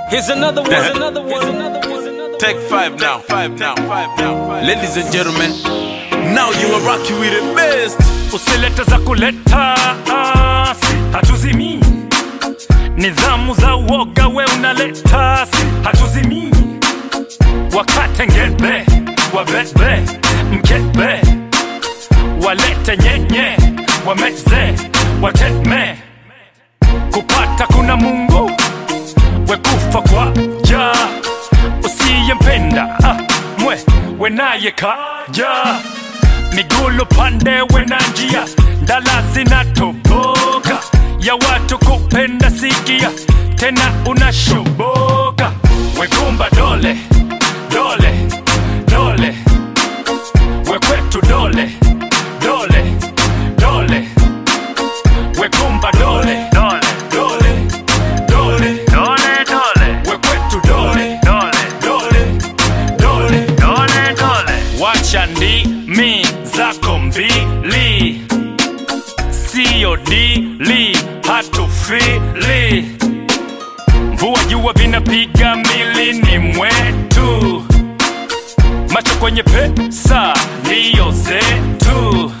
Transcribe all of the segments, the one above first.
Here's another one. Here's another one. Here's another one. Here's another one. Take five now, five now, five now. Five. Ladies and gentlemen, now you are rocking with the best. usilete za kuleta asi hatuzimii nidhamu za uoga we unaleta si hatuzimii wakate ngebe wabebe mkebe walete nyenye wameze wateme kupata kuna mungu wekufa kwa ja usiyempenda ah, mwe wenaye kaja migulu pande wena njia ndala zinatoboka ya watu kupenda sikia tena unashoboka wegumba dole dole dole wekwetu dole dole dole wegumba dole dole dole dole dole dole wekwetu dole dole dole dole dole dole wacha ndimi zako mbili siyo dili hatufili mvua jua vinapiga milini mwetu macho kwenye pesa ndiyo zetu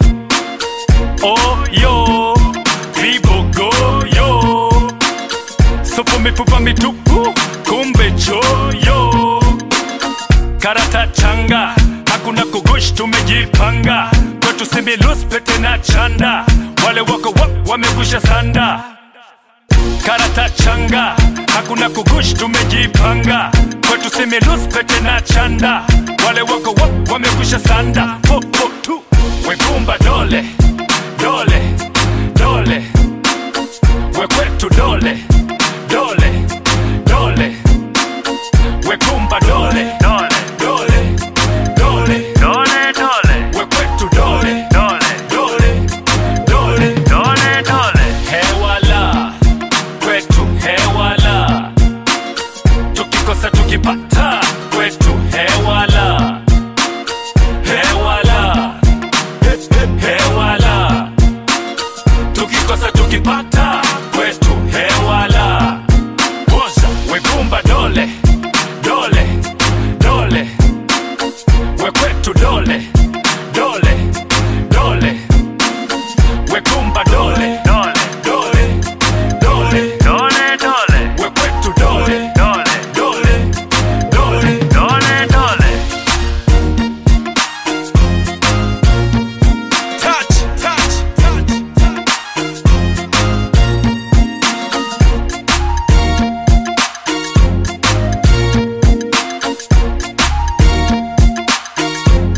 oyo vibogoyo supu mifupa mitupu kumbe choyo karata changa hakuna kugush tumejipanga kwetu similus pete na chanda wale wako wa, wamegusha sanda karata changa hakuna kugush tumejipanga kwetu similus pete na chanda wale wako wa, wamegusha sanda popo tu wegumba dole dole dole wekwetu dole dole dole wekumba dole dole dole dole dole dole wekwetu dole dole dole dole dole dole hewala kwetu hewala tukikosa tukipata kwetu hewala hewala He- he- hewala tukikosa tukipata kwetu hewala boza wegumba dole dole dole wekwetu dole dole dole wegumba dole dole dole dole dole dole wekwetu dole dole dole dole dole dole Touch, touch, touch, touch.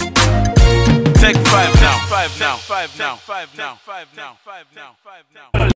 Take five now, five now, five now, five now, five now, five now, five now.